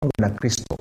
na kristo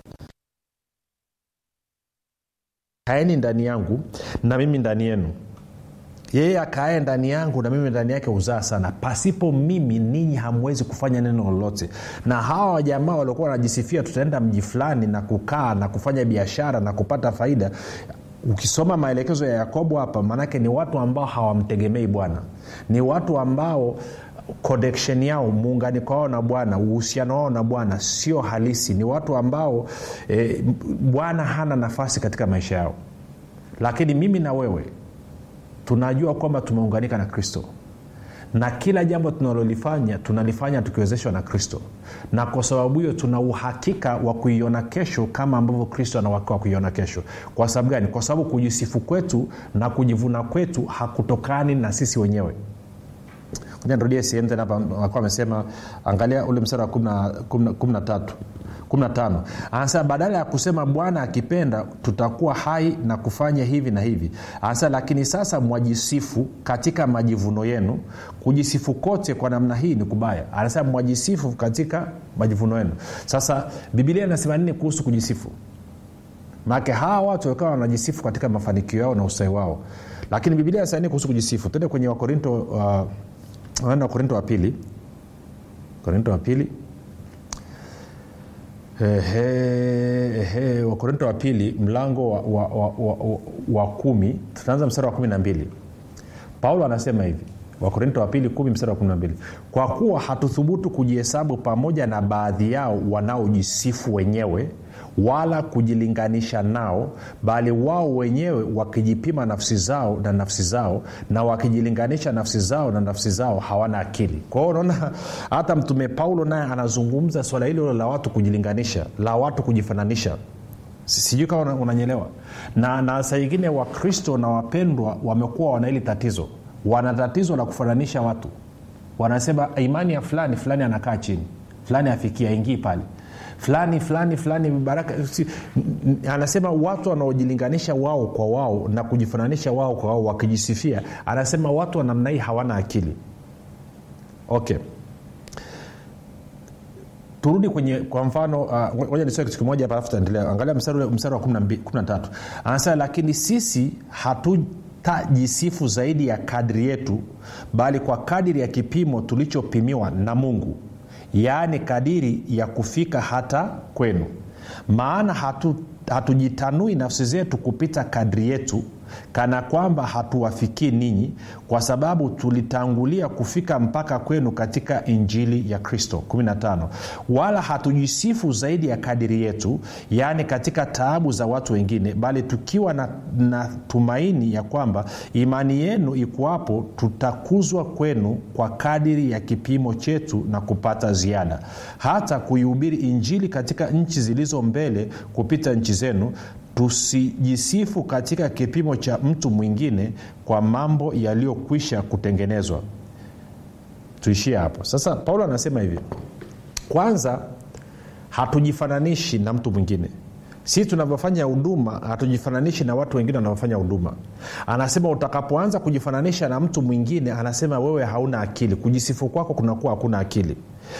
kaeni ndani yangu na mimi ndani yenu yeye akaaye ndani yangu na mimi ndani yake huzaa sana pasipo mimi ninyi hamwezi kufanya neno lolote na hawa wajamaa waliokuwa wanajisifia tutaenda mji fulani na kukaa na kufanya biashara na kupata faida ukisoma maelekezo ya yakobo hapa maanake ni watu ambao hawamtegemei bwana ni watu ambao connection yao muunganiko wao na bwana uhusiano wao na bwana sio halisi ni watu ambao e, bwana hana nafasi katika maisha yao lakini mimi na wewe tunajua kwamba tumeunganika na kristo na kila jambo tunalolifanya tunalifanya tukiwezeshwa na kristo na kwa sababu hiyo tuna uhakika wa kuiona kesho kama ambavyo kristo ana uhakika wa kuiona kesho kwa sababu gani kwa sababu kujisifu kwetu na kujivuna kwetu hakutokani na sisi wenyewe nirudie sehemu tena hapa akuwa amesema angalia ule msara wa kumi na tatu 15 anasema badala ya kusema bwana akipenda tutakuwa hai na kufanya hivi na hivi anasema lakini sasa mwajisifu katika majivuno yenu kujisifu kote kwa namna hii ni kubaya anasema mwajisifu katika majivuno yenu sasa bibilia inasema nini kuhusu kujisifu maake hawa watu wakawa wanajisifu katika mafanikio yao na usai wao lakini bibilia inasema nini kuhusu kujisifu tende kwenye wakorinto uh, wakorinto wa pili korinto wa pili wakorinto wa pili mlango wa, wa, wa, wa, wa, wa kumi tutaanza mstari wa kumi na mbili paulo anasema hivi wakorinto wa pili kumi mstari wa kumi na mbili kwa kuwa hatuthubutu kujihesabu pamoja na baadhi yao wanaojisifu wenyewe wala kujilinganisha nao bali wao wenyewe wakijipima nafsi zao na nafsi zao na wakijilinganisha nafsi zao na nafsi zao hawana akili kwa hiyo unaona hata mtume paulo naye anazungumza swala hilo la watu kujilinganisha la watu kujifananisha sijui kama unanyelewa na, na saa ingine wakristo na wapendwa wamekuwa wana hili tatizo wana tatizo la kufananisha watu wanasema imani ya fulani fulani anakaa chini fulani afikia ingii pale fulani fulani fulani baraka si, anasema watu wanaojilinganisha wao kwa wao na kujifananisha wao kwa wao wakijisifia anasema watu wa namna hii hawana akili okay turudi kwenye kwa mfano moja uh, nisome kitu kimoja hapa alafu taendelea angalia mstari, mstari wa 13 anasema lakini sisi hatu tajisifu zaidi ya kadri yetu bali kwa kadiri ya kipimo tulichopimiwa na mungu yaani kadiri ya kufika hata kwenu maana hatu hatujitanui nafsi zetu kupita kadri yetu kana kwamba hatuwafikii ninyi kwa sababu tulitangulia kufika mpaka kwenu katika injili ya kristo 15 wala hatujisifu zaidi ya kadiri yetu yaani katika taabu za watu wengine bali tukiwa na, na tumaini ya kwamba imani yenu ikuwapo tutakuzwa kwenu kwa kadiri ya kipimo chetu na kupata ziada hata kuihubiri injili katika nchi zilizo mbele kupita nchi zenu tusijisifu katika kipimo cha mtu mwingine kwa mambo yaliyokwisha kutengenezwa tuishie hapo sasa paulo anasema hivi kwanza hatujifananishi na mtu mwingine si tunavyofanya huduma hatujifananishi na watu wengine wanavyofanya huduma anasema utakapoanza kujifananisha na mtu mwingine anasema wewe hauna akili kujisifu kwako kunakuwa hakuna akili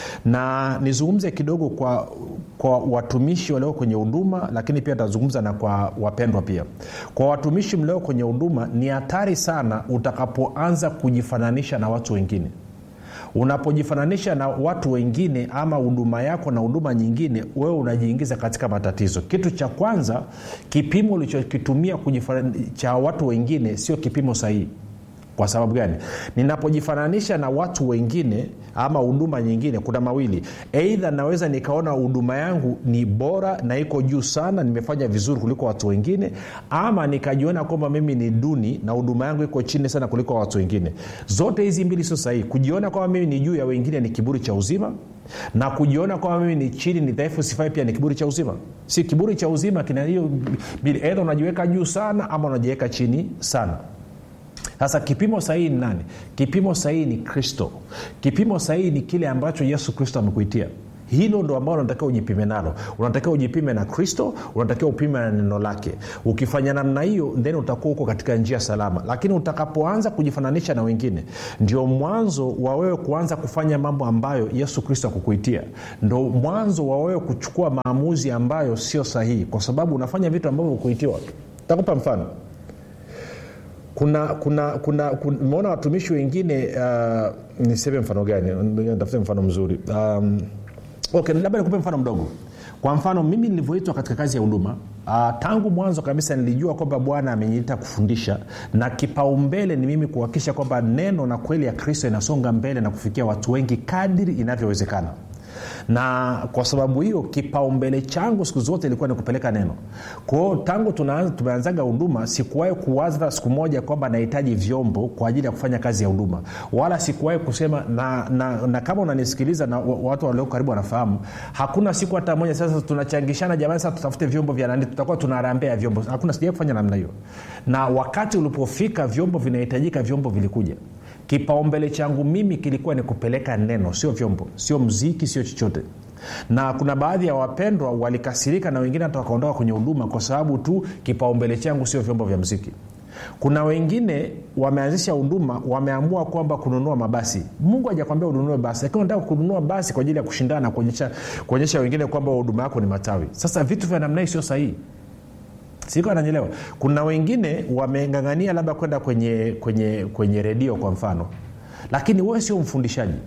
na nizungumze kidogo kwa kwa watumishi walio kwenye huduma lakini pia tazungumza na kwa wapendwa pia kwa watumishi mlio kwenye huduma ni hatari sana utakapoanza kujifananisha na watu wengine unapojifananisha na watu wengine ama huduma yako na huduma nyingine wewe unajiingiza katika matatizo kitu cha kwanza kipimo ulichokitumia cha watu wengine sio kipimo sahihi kwa sababu gani ninapojifananisha na watu wengine ama huduma nyingine kuna mawili eidha naweza nikaona huduma yangu ni bora na iko juu sana nimefanya vizuri kuliko watu wengine ama nikajiona kwamba mimi ni duni na huduma yangu iko chini sana kuliko watu wengine zote hizi mbili sio sahihi kujiona kwamba mimi ni juu ya wengine ni kiburi cha uzima na kujiona kwamba mimi ni chini ni dhaifu sifai pia ni kiburi cha uzima si kiburi cha uzima kina hiyo edha unajiweka juu sana ama unajiweka chini sana sasa kipimo sahihi ni nani kipimo sahihi ni kristo kipimo sahihi ni kile ambacho yesu kristo amekuitia hilo ndo ambalo unatakiwa ujipime nalo unatakiwa ujipime na kristo unatakiwa upime na neno lake ukifanya namna hiyo then utakuwa huko katika njia salama lakini utakapoanza kujifananisha na wengine ndio mwanzo wa wewe kuanza kufanya mambo ambayo yesu kristo akukuitia ndo mwanzo wa wewe kuchukua maamuzi ambayo sio sahihi kwa sababu unafanya vitu ambavyo ukuitiwa takupa mfano kuna kuna kuna umeona watumishi wengine uh, niseme mfano gani tafute mfano mzuri um, okay labda nikupe mfano mdogo kwa mfano mimi nilivyoitwa katika kazi ya huduma uh, tangu mwanzo kabisa nilijua kwamba bwana ameniita kufundisha na kipaumbele ni mimi kuhakikisha kwamba neno na kweli ya kristo inasonga mbele na kufikia watu wengi kadiri inavyowezekana na kwa sababu hiyo kipaumbele changu siku zote ilikuwa ni kupeleka neno kwao tangu tumeanzaga huduma sikuwahi kuwaza siku moja kwamba nahitaji vyombo kwa ajili ya kufanya kazi ya huduma wala sikuwahi kusema na, na, na kama unanisikiliza na watu walioko karibu wanafahamu hakuna siku hata moja sasa tunachangishana jamani sasa tutafute vyombo vya nani tutakuwa tunarambea vyombo hakuna sijai kufanya namna hiyo na wakati ulipofika vyombo vinahitajika vyombo vilikuja kipaumbele changu mimi kilikuwa ni kupeleka neno sio vyombo sio mziki sio chochote na kuna baadhi ya wapendwa walikasirika na wengine hata wakaondoka kwenye huduma kwa sababu tu kipaumbele changu sio vyombo vya mziki kuna wengine wameanzisha huduma wameamua kwamba kununua mabasi mungu hajakwambia ununue basi lakini unataka kununua basi kwa ajili ya kushindana na kuonyesha wengine kwamba huduma yako ni matawi sasa vitu vya namna hii sio sahihi siko ananyelewa kuna wengine wamengangania labda kwenda kwenye kwenye kwenye redio kwa mfano lakini wewe sio mfundishaji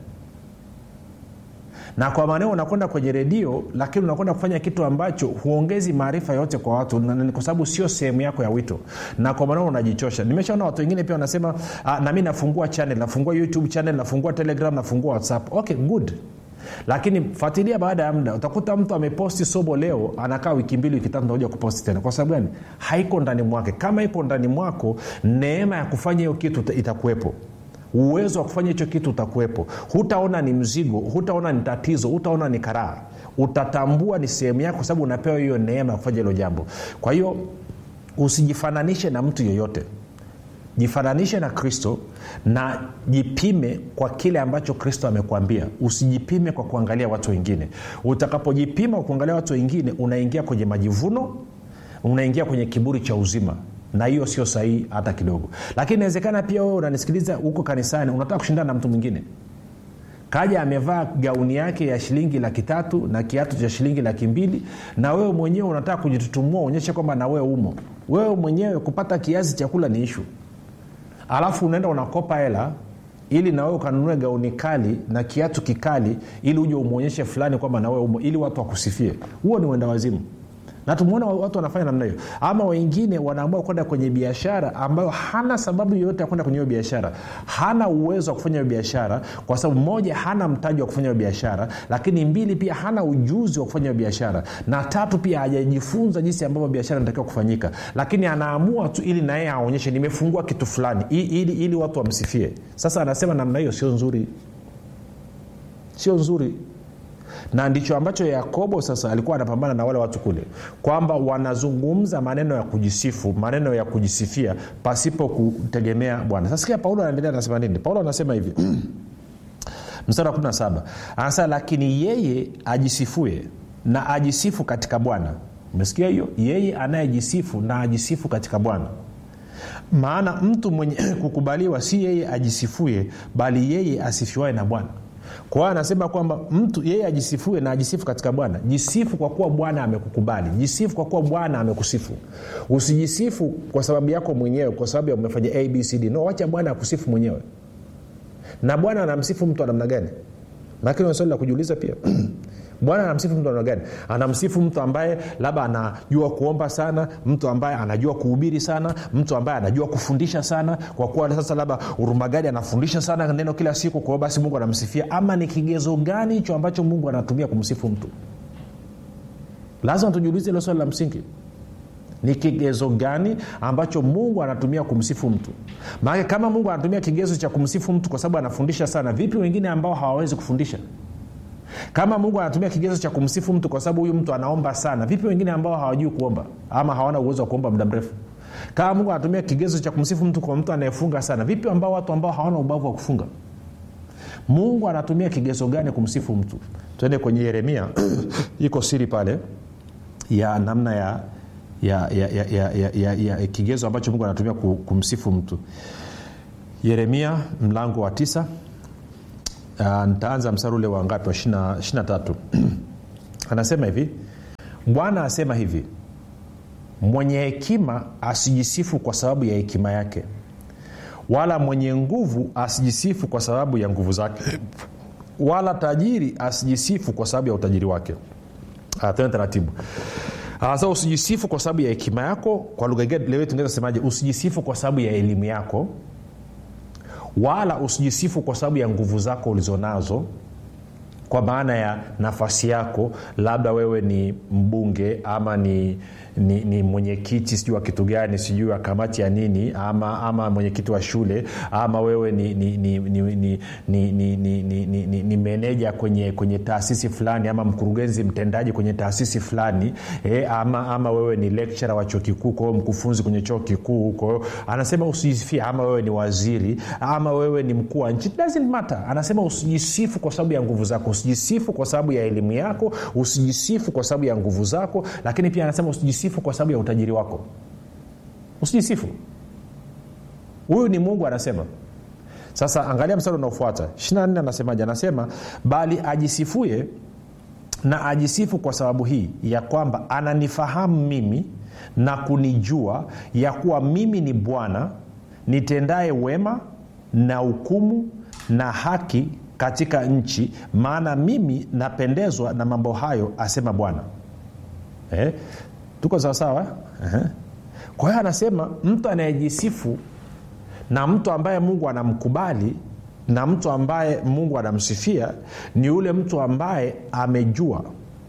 na kwa maneo unakwenda kwenye redio lakini unakwenda kufanya kitu ambacho huongezi maarifa yote kwa watu kwa sababu sio sehemu yako ya wito na kwa maneo unajichosha nimeshaona watu wengine pia wanasema nami nafungua channel nafungua youtube channel nafungua telegram nafungua whatsapp okay good lakini fuatilia baada ya muda utakuta mtu ameposti somo leo anakaa wiki mbili wiki tatu nakuja kuposti tena kwa sababu gani haiko ndani mwake kama iko ndani mwako neema ya kufanya hiyo kitu itakuwepo uwezo wa kufanya hicho kitu utakuwepo hutaona ni mzigo hutaona ni tatizo hutaona ni karaha utatambua ni sehemu yako kwa sababu unapewa hiyo neema ya kufanya hilo jambo kwa hiyo usijifananishe na mtu yeyote jifananishe na kristo na jipime kwa kile ambacho kristo amekwambia usijipime kwa kuangalia watu wengine utakapojipima kwa kuangalia watu wengine unaingia kwenye majivuno unaingia kwenye kiburi cha uzima na hiyo sio sahihi hata kidogo lakini inawezekana pia wewe unanisikiliza huko kanisani unataka kushindana na mtu mwingine kaja amevaa gauni yake ya shilingi laki tatu na kiatu cha shilingi laki mbili na wewe mwenyewe unataka kujitutumua uonyeshe kwamba na wewe umo wewe mwenyewe kupata kiazi chakula ni ishu alafu unaenda unakopa hela ili nawewe ukanunue gauni kali na kiatu kikali ili uje umwonyeshe fulani kwamba nawewe umo ili watu wakusifie huo ni uenda wazimu na tumeona watu wanafanya namna hiyo ama wengine wanaamua kwenda kwenye biashara ambayo hana sababu yoyote ya kwenda kwenye hiyo biashara hana uwezo wa kufanya hiyo biashara kwa sababu moja hana mtaji wa kufanya hiyo biashara lakini mbili pia hana ujuzi wa kufanya hiyo biashara na tatu pia hajajifunza jinsi ambavyo biashara inatakiwa kufanyika lakini anaamua tu ili naye aonyeshe nimefungua kitu fulani ili, ili, ili watu wamsifie sasa anasema namna hiyo sio nzuri sio nzuri na ndicho ambacho yakobo sasa alikuwa anapambana na wale watu kule kwamba wanazungumza maneno ya kujisifu maneno ya kujisifia pasipo kutegemea bwana sasa sikia paulo anaendelea anasema nini paulo anasema hivi mstari wa 17 anasema lakini yeye ajisifue na ajisifu katika bwana umesikia hiyo yeye anayejisifu na ajisifu katika bwana maana mtu mwenye kukubaliwa si yeye ajisifue bali yeye asifiwae na bwana kwa hiyo anasema kwamba mtu yeye ajisifue na ajisifu katika bwana jisifu kwa kuwa bwana amekukubali jisifu kwa kuwa bwana amekusifu usijisifu kwa sababu yako mwenyewe kwa sababu ya umefanya abcd no wacha bwana akusifu mwenyewe na bwana anamsifu mtu wa namna gani lakini swali la kujiuliza pia bwana anamsifu mtu namna gani anamsifu mtu ambaye labda anajua kuomba sana mtu ambaye anajua kuhubiri sana mtu ambaye anajua kufundisha sana kwa kuwa sasa labda urumagadi anafundisha sana neno kila siku kwa hiyo basi mungu anamsifia ama ni kigezo gani hicho ambacho mungu anatumia kumsifu mtu lazima tujiulize hilo swali la msingi ni kigezo gani ambacho mungu anatumia kumsifu mtu maanake kama mungu anatumia kigezo cha kumsifu mtu kwa sababu anafundisha sana vipi wengine ambao hawawezi kufundisha kama mungu anatumia kigezo cha kumsifu mtu kwa sababu huyu mtu anaomba sana vipi wengine ambao hawajui kuomba ama hawana uwezo wa kuomba muda mrefu kama mungu anatumia kigezo cha kumsifu mtu kwa mtu anayefunga sana vipi ambao watu ambao hawana ubavu wa kufunga mungu anatumia kigezo gani kumsifu mtu twende kwenye yeremia iko siri pale ya namna ya ya, ya, ya, ya, ya, ya, ya kigezo ambacho mungu anatumia kumsifu mtu yeremia mlango wa tisa uh, nitaanza msari ule wa ngapi wa ishina tatu anasema hivi bwana asema hivi mwenye hekima asijisifu kwa sababu ya hekima yake wala mwenye nguvu asijisifu kwa sababu ya nguvu zake wala tajiri asijisifu kwa sababu ya utajiri wake tena taratibu sasa usijisifu kwa sababu ya hekima yako kwa lugha leo tungeweza semaje usijisifu kwa sababu ya elimu yako wala usijisifu kwa sababu ya nguvu zako ulizonazo kwa maana ya nafasi yako labda wewe ni mbunge ama ni ni, ni mwenyekiti sijui wa kitu gani sijui wa kamati ya nini ama ama mwenyekiti wa shule ama wewe ni ni, ni, ni, ni, ni, ni, ni, ni, ni, ni, ni meneja kwenye kwenye taasisi fulani ama mkurugenzi mtendaji kwenye taasisi fulani e, ama ama wewe ni lecturer wa chuo kikuu kwao mkufunzi kwenye chuo kikuu kwao anasema usijisifie ama wewe ni waziri ama wewe ni mkuu wa nchi doesn't matter anasema usijisifu kwa sababu ya nguvu zako usijisifu kwa sababu ya elimu yako usijisifu kwa sababu ya nguvu zako lakini pia anasema usijisifu kwa sababu ya utajiri wako usijisifu huyu ni mungu anasema sasa angalia mstari unaofuata 24 anasemaje anasema bali ajisifuye na ajisifu kwa sababu hii ya kwamba ananifahamu mimi na kunijua ya kuwa mimi ni bwana nitendaye wema na hukumu na haki katika nchi maana mimi napendezwa na mambo hayo asema bwana eh? tuko sawasawa uh-huh. kwa hiyo anasema mtu anayejisifu na mtu ambaye mungu anamkubali na mtu ambaye mungu anamsifia ni yule mtu ambaye amejua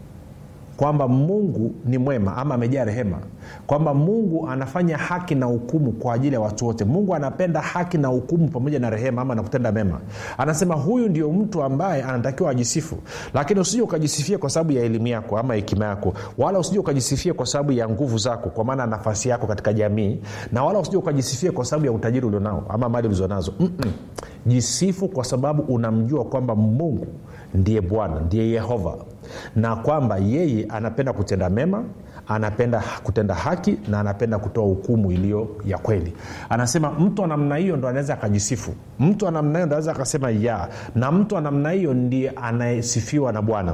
kwamba mungu ni mwema ama amejaa rehema kwamba mungu anafanya haki na hukumu kwa ajili ya watu wote mungu anapenda haki na hukumu pamoja na rehema ama na kutenda mema anasema huyu ndio mtu ambaye anatakiwa ajisifu lakini usije ukajisifia kwa sababu ya elimu yako ama hekima yako wala usije ukajisifia kwa sababu ya nguvu zako kwa maana nafasi yako katika jamii na wala usije ukajisifia kwa sababu ya utajiri ulionao ama mali ulizonazo Mm-mm. jisifu kwa sababu unamjua kwamba mungu ndiye bwana ndiye yehova na kwamba yeye anapenda kutenda mema anapenda kutenda haki na anapenda kutoa hukumu iliyo ya kweli anasema mtu wa namna hiyo ndo anaweza akajisifu mtu wa namna hiyo ndo anaweza akasema ya na mtu wa namna hiyo ndiye anayesifiwa na bwana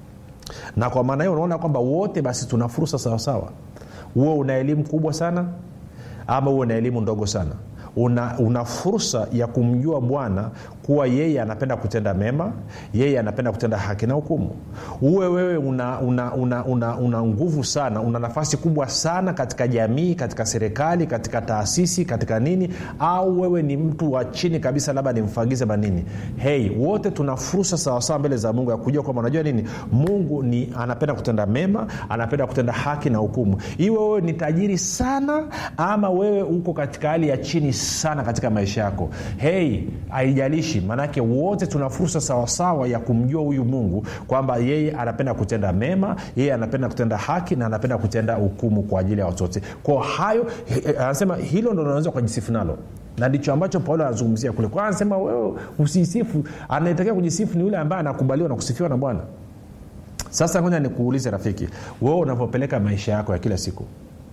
na kwa maana hiyo unaona kwamba wote basi tuna fursa sawasawa huo una elimu kubwa sana ama huo una elimu ndogo sana una, una fursa ya kumjua bwana kuwa yeye anapenda kutenda mema yeye anapenda kutenda haki na hukumu uwe wewe una, una, una, una, una nguvu sana una nafasi kubwa sana katika jamii katika serikali katika taasisi katika nini au wewe ni mtu wa chini kabisa labda ni mfagize manini hei wote tuna fursa sawasawa mbele za mungu ya kujua kwamba unajua nini mungu ni anapenda kutenda mema anapenda kutenda haki na hukumu iwe wewe ni tajiri sana ama wewe uko katika hali ya chini sana katika maisha yako hei haijalishi maanake wote tuna fursa sawasawa ya kumjua huyu mungu kwamba yeye anapenda kutenda mema yeye anapenda kutenda haki na anapenda kutenda hukumu kwa ajili ya watu wote kwa hayo anasema hilo ndo unaweza ukajisifu nalo na ndicho ambacho paulo anazungumzia kule kwa anasema wewe usisifu anayetakiwa kujisifu ni yule ambaye anakubaliwa na kusifiwa na bwana sasa ngoja nikuulize rafiki wewe unavyopeleka maisha yako ya kila siku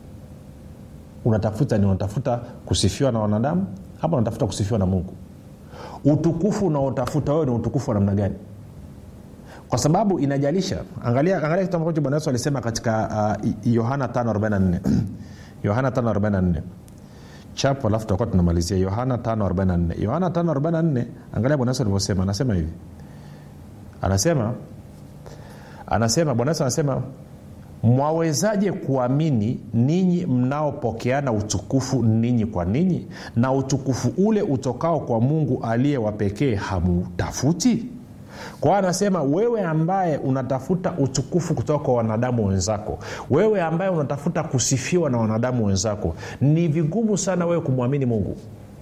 unatafuta ni unatafuta kusifiwa na wanadamu ama unatafuta kusifiwa na mungu utukufu unaotafuta wewe ni utukufu wa namna gani kwa sababu inajalisha angalia, angalia kitu ambacho bwana yesu alisema katika uh, yohana 544 yohana 544 chapo alafu tutakuwa tunamalizia yohana 544 yohana 544 angalia bwana yesu alivyosema anasema hivi anasema anasema bwana yesu anasema mwawezaje kuamini ninyi mnaopokeana utukufu ninyi kwa ninyi na utukufu ule utokao kwa mungu aliye wa pekee hamutafuti kwao anasema wewe ambaye unatafuta utukufu kutoka kwa wanadamu wenzako wewe ambaye unatafuta kusifiwa na wanadamu wenzako ni vigumu sana wewe kumwamini mungu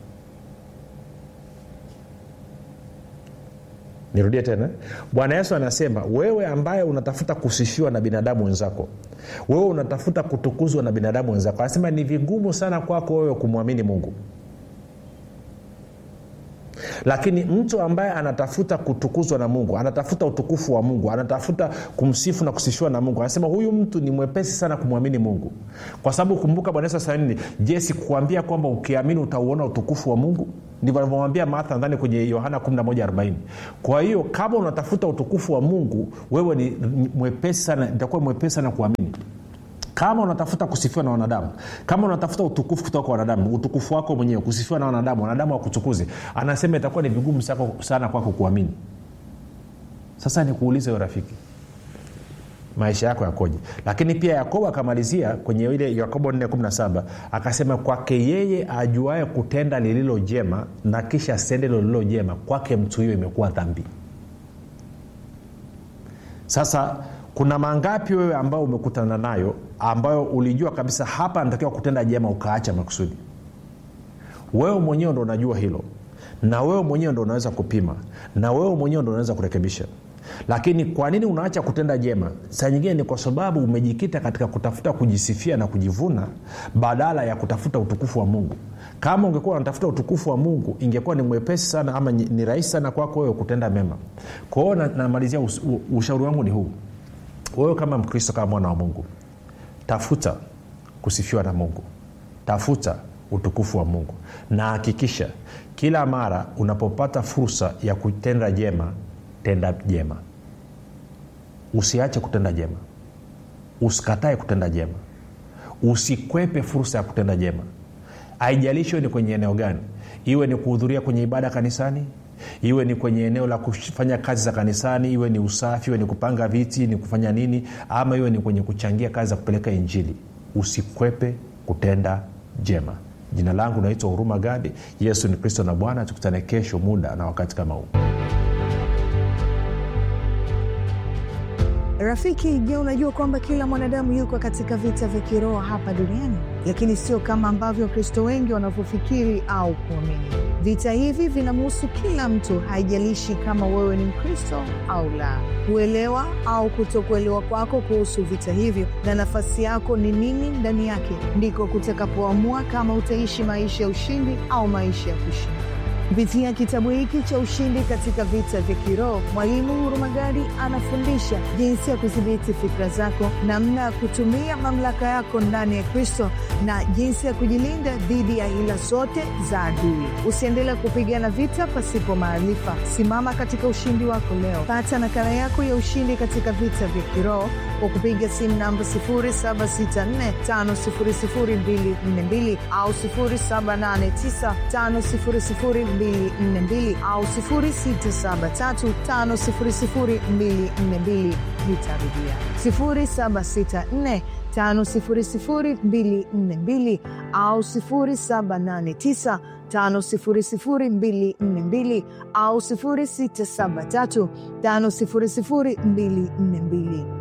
nirudie tena bwana yesu anasema wewe ambaye unatafuta kusifiwa na binadamu wenzako wewe unatafuta kutukuzwa na binadamu wenzako anasema ni vigumu sana kwako wewe kumwamini mungu lakini mtu ambaye anatafuta kutukuzwa na mungu anatafuta utukufu wa mungu anatafuta kumsifu na kusifiwa na mungu anasema huyu mtu ni mwepesi sana kumwamini mungu kwa sababu kumbuka bwana yesu nini je sikuambia kwamba ukiamini utauona utukufu wa mungu ndivyo alivyomwambia martha nadhani kwenye yohana 1140 kwa hiyo kama unatafuta utukufu wa mungu wewe ni mwepesi sana itakuwa mwepesi sana kuamini kama unatafuta kusifiwa na wanadamu kama unatafuta utukufu kutoka kwa wanadamu utukufu wako mwenyewe kusifiwa na wanadamu wanadamu wakutukuze anasema itakuwa ni vigumu sana kwako kuamini sasa nikuulize rafiki maisha yako yakoje lakini pia yakobo akamalizia kwenye ile yakobo 417 akasema kwake yeye ajuae kutenda lililo jema na kisha sende lililo jema kwake mtu hiyo imekuwa dhambi sasa kuna mangapi wewe ambao umekutana nayo ambayo ulijua kabisa hapa anatakiwa kutenda jema ukaacha makusudi wewe mwenyewe ndo unajua hilo na wewe mwenyewe ndo unaweza kupima na wewe mwenyewe ndo unaweza kurekebisha lakini kwa nini unaacha kutenda jema saa nyingine ni kwa sababu umejikita katika kutafuta kujisifia na kujivuna badala ya kutafuta utukufu wa mungu kama ungekuwa unatafuta utukufu wa mungu ingekuwa ni mwepesi sana ama ni rahisi sana kwako wewe kutenda mema kwa hiyo namalizia us, ushauri wangu ni huu wewe kama mkristo kama mwana wa mungu tafuta kusifiwa na mungu tafuta utukufu wa mungu na hakikisha kila mara unapopata fursa ya kutenda jema tenda jema usiache kutenda jema usikatae kutenda jema usikwepe fursa ya kutenda jema haijalishi ni kwenye eneo gani iwe ni kuhudhuria kwenye ibada kanisani iwe ni kwenye eneo la kufanya kazi za kanisani iwe ni usafi iwe ni kupanga viti ni kufanya nini ama iwe ni kwenye kuchangia kazi za kupeleka injili usikwepe kutenda jema jina langu naitwa huruma gadi yesu ni kristo na bwana tukutane kesho muda na wakati kama huu rafiki je unajua kwamba kila mwanadamu yuko katika vita vya kiroho hapa duniani lakini sio kama ambavyo wakristo wengi wanavyofikiri au kuamini vita hivi vinamhusu kila mtu haijalishi kama wewe ni mkristo au la kuelewa au kutokuelewa kwako kuhusu vita hivyo na nafasi yako ni nini ndani yake ndiko kutakapoamua kama utaishi maisha ya ushindi au maisha ya kushinda kupitia kitabu hiki cha ushindi katika vita vya kiroho mwalimu hurumagadi anafundisha jinsi ya kudhibiti fikra zako namna ya kutumia mamlaka yako ndani ya kristo na jinsi ya kujilinda dhidi ya hila zote za adui usiendelee kupigana vita pasipo maarifa simama katika ushindi wako leo pata nakala yako ya ushindi katika vita vya kiroho kwa kupiga simu namba 7645242 au 7895242 au 6735242 nitarudia 764 5242 au 789 5242 au 673 5242